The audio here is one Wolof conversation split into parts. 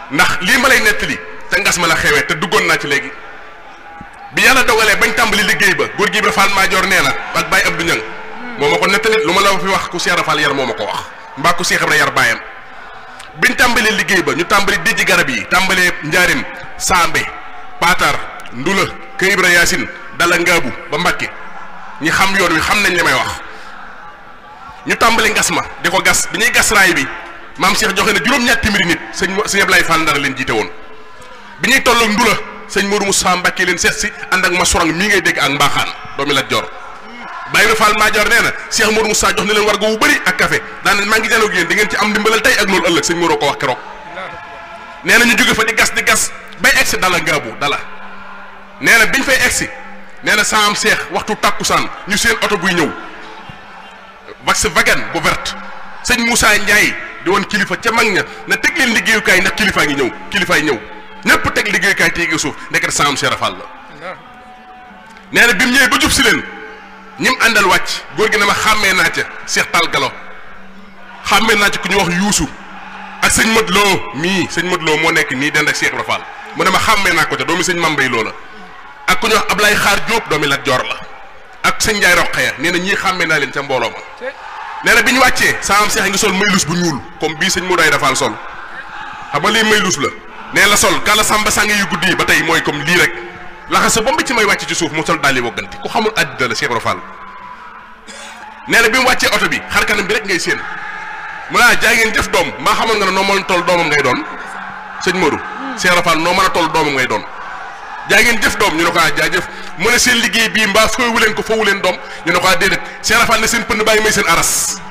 ndax lii ma lay nettali te ngas ma la xewee te duggoon naa ci léegi bi yàlla dogalee bañ tàmbali liggéey ba góor gi Ibra Fall Maajoor nee na ak Baye Abdou Niang moo ma ko nettali lu ma la fi wax ku Cheikh Ibra Fall yar moo ma ko wax mbaa ku Cheikh Ibra yar baayam biñ tàmbalee liggéey ba ñu tàmbali dijji garab yi tàmbalee njaarim Sambe Paatar Ndula Kër Ibra Yaasin Dala Ngaabu ba Mbàkke ñi xam yoon wi xam nañ li may wax ñu tàmbali ngas ma di ko gas bi ñuy gas raay bi maam Cheikh joxe na juróom-ñaar téeméeri nit sëñ sëñ Ablaye Fall Ndar leen jiite woon bi ñuy tolloog Ndula sëñ Modou Moussa Mbacke leen seet si ànd ak ma sorang mii ngay dégg ak mbaaxaan doomi la jor Baye Ibra Fall Madior nee na Cheikh Modou Moussa jox na leen wargo wu bëri ak café daan maa ngi janoog yéen di ngeen ci am ndimbalal tey ak loolu ëllëg sëñ Modou ko wax keroog nee na ñu jóge fa di gas di gas bay egsi dala ngaabu dala nee na biñ fay egsi nee na saa am seex waxtu tàkkusaan ñu seen oto buy ñëw wax wagan bu verte sëñ Moussa Ndiaye di woon kilifa ca mag ña na teg leen liggéeyukaay ndax kilifaa ngi ñëw kilifaay ñëw ñëpp teg liggéeyukaay téye suuf ndeket saa am seex rafal la nee na bi mu ñëwee ba jub si leen ñim àndal wàcc góor gi ne ma xàmmee naa ca Seex Tal Galo xàmmee naa ci ku ñu wax yuusu ak sëñ Modou Lo mii sëñ Modou Lo moo nekk nii dend ak Cheikh Ibra Fall mu ne ma xàmmee naa ko ca doomi sëñ Mambay Lo la ak ku ñu wax Ablaye Xaar Diop doomi Lat Joor la ak sëñ Njaay Roqaya nee na ñii xàmmee naa leen ca mbooloo ma nee na bi ñu wàccee saa am Seex ngi sol maylus bu ñuul comme bii sëñ Modou ay Rafal sol xam nga lii maylus la nee la sol kala samba sànge yu guddi yi ba tey mooy comme lii rek laxasa ba mu ci may wàcc ci suuf mu sol daal di wogganti ku xamul àddina la Cheikh Ibra Fall nee na bi mu wàccee oto bi xar kanam bi rek ngay séen mu naa jaay ngeen jëf doom maa xamoon nga ne noo mën a toll doomam ngay doon sëñ Modou Cheikh Ibra Fall noo mën a toll doomam ngay doon jaay ngeen jëf doom ñu ne ko ah jaajëf mu ne seen liggéey bii mbaa foowu leen ko foowu leen doom ñu ne ko ah déedéet Cheikh Ibra Fall ne seen pënd baa ngi may seen aras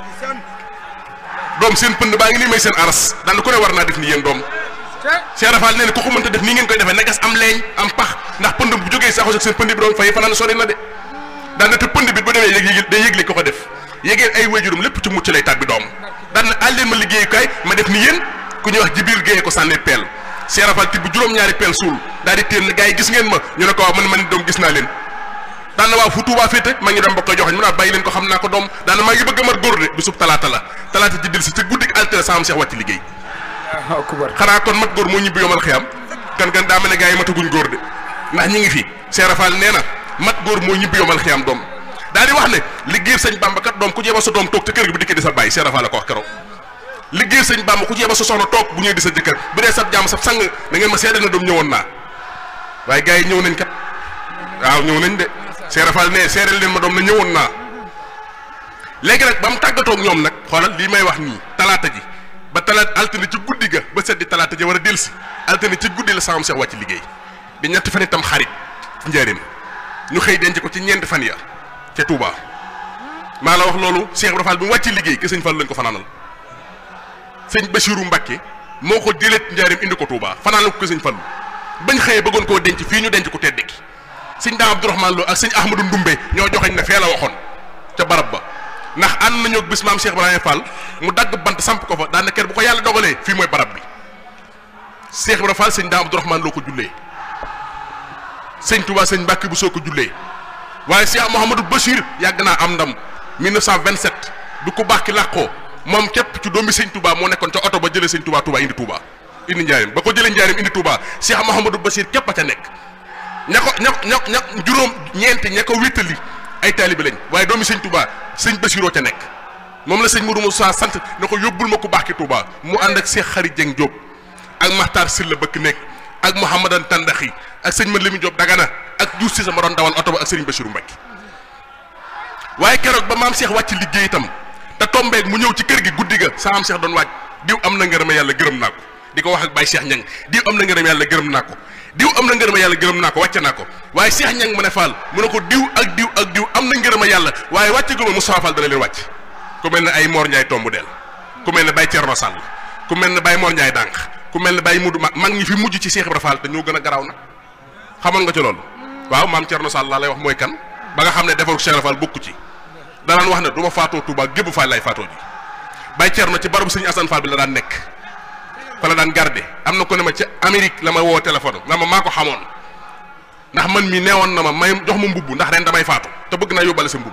doom seen pënd baa ngi nii may seen aras daan ku ne war naa def ni yéen doom Cheikh Ibra Fall nee na ku ko mënta def nii ngeen koy defee na gas am leeñ am pax ndax pënd bu jógee saxos ak seen pënd bi doon fay fanaan sori na de daan na te pënd bi bu demee yëg yëg day yëgle ko ko def yégeen ay wéjurum lépp ci mucc lay tàbbi doom daan na àl leen ma liggéeyukaay ma def ni yéen ku ñuy wax Jibril Géeye ko sànnee peel Cheikh Ibra Fall tibb juróom-ñaari peel suul daal di téen na gars yi gis ngeen ma ñu ne ko waaw man man doom gis naa leen daan na waaw fu Tuubaa féete maa ngi dem bokk joxañ mu naa bàyyi leen ko xam naa ko doom daan na maa ngi bëgg a mar góor de bisub talaata la talaata ji dil si ci guddik altine sama Cheikh wàcc liggéey xanaa kon mat góor moo ñibbi yomal xiyam kan kan daa mel ne gars yi mataguñ góor de ndax ñi ngi fi Cheikh Ibra Fall nee na mat góor moo ñibbi yomal xiyam doom daal di wax ne liggéey sëñ Bamba kat doom ku jéema sa doom toog te kër gi bu dikkee di sa bàyyi Cheikh Ibra Fall la ko wax keroog liggéey sëñ Bamba ku jéema sa soxna toog bu ñëwee di sa jëkkër bu dee sab jaam sab sang da ngeen ma seede na doom ñëwoon naa waaye gars yi ñëw nañ kat waaw ñëw nañ de Cheikh Ibra Fall ne seedeel leen ma doom na ñëwoon naa léegi nag ba mu tàggatoog ñoom nag xoolal lii may wax nii talaata ji ba talaata altine ci guddi ga ba seddi talaata ji war a delsi altine ci guddi la saam Cheikh wàcc liggéey di ñetti fan itam xarit ci njëriñ ñu xëy denc ko ci ñeenti fan ya ca Touba maa la wax loolu Cheikh Ibra Fall bi mu wàcc liggéey ke sëñ Fall lañ ko fanaanal sëñ Bachirou Mbacké moo ko jëlee njaarim indi ko Touba fanaanal ko ke sëñ Fall bañ xëyee bëggoon koo denc fii ñu denc ko tedd ki sëñ Daam Abdourahmane Lo ak sëñ Ahmadou Ndumbe ñoo joxeñ ne fee la waxoon ca barab ba ndax ànd nañoo bis maam Cheikh Ibrahima Fall mu dagg bant samp ko fa daan na kër bu ko yàlla dogalee fii mooy barab bi Cheikh Ibrahima Fall sëñ Daam Abdourahmane Lo ko jullee sëñ Touba sëñ Mbàkke bu soo ko jullee waaye Cheikh Mouhamadou Bachir yàgg naa am ndam 1927 bi ku baax ki làqoo moom képp ci doomi sëñ Touba moo nekkoon ca oto ba jëlee sëñ Touba Touba indi Touba indi njaarim ba ko jëlee njaarim indi Touba Cheikh Mouhamadou Bachir képp a ca nekk ña ko ña ña ña juróom ñeenti ña ko wéttali ay taalibe lañ waaye doomi sëñ Touba sëñ Bachiroo ca nekk moom la sëñ Modou Moussa sant na ko yóbbul ma ku baax ki Touba mu ànd ak Cheikh Xari Dieng Diop ak Makhtar Sylla bëkk nekk ak Mouhamadan Tandaxi ak sëñ Mat Lami Diop Dagana ak Diouf si sama doon dawal oto ba ak sëriñ Bachirou Mbacke waaye keroog ba maam Cheikh wàcc liggéey itam te tombeeg mu ñëw ci kër gi guddi ga sa maam Cheikh doon waaj diw am na ngërëm yàlla gërëm naa ko di ko wax ak Baye Cheikh Ñang diw am na ngërëm yàlla gërëm naa ko diw am na ngërëm yàlla gërëm naa ko wàcce naa ko waaye Cheikh Ñang mu ne Fall mu ne ko diw ak diw ak diw am na ngërëm yàlla waaye wàcce guma Moustapha Fall dana leen wàcc ku mel ne ay Mor Ndiaye tombu del ku mel ne Baye Thierno Sall ku mel ne Baye Mor Ndiaye dànq ku mel ne Baye Mudu mag mag ñi fi mujj ci Cheikh Ibra Fall te ñoo gën a garaaw nag xamoon nga ci loolu waaw maam Thierno Sall laa lay wax mooy kan ba nga xam ne defaru Cheikh Ibra Fall bokku ci danaan wax ne du ma faatoo Touba gébu Fall lay faatoo ji Baye Thierno ci barabu sëñ Assane Fall bi la daan nekk fa la daan garde am na ko ne ma ca Amérique la ma woo téléphone na ma maa ko xamoon ndax man mi neewoon na ma may jox ma mbubb ndax ren damay faatu te bëgg naa yóbbale sa mbubb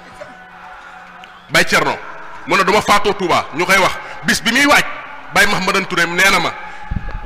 Baye Thierno mu ne du ma faatoo Touba ñu koy wax bis bi muy waaj Baye Mahamadan Touré nee na ma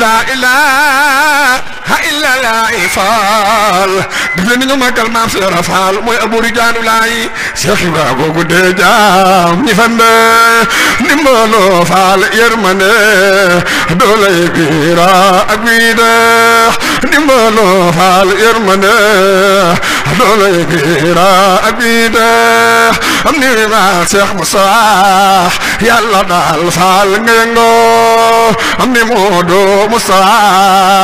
la ilaha illa la faal def leen ni nga màggal maam Seera Faal mooy abori jaanu laay Cheikh Ibra googu dee jaam ñi fande ndimbaloo faal yërmande doolay biira ak bii deex ndimbaloo faal yërmande doolay biira ak bii deex am ni ma Cheikh Moussa yàlla daal faal nga yëngoo am ni Moodu Moussa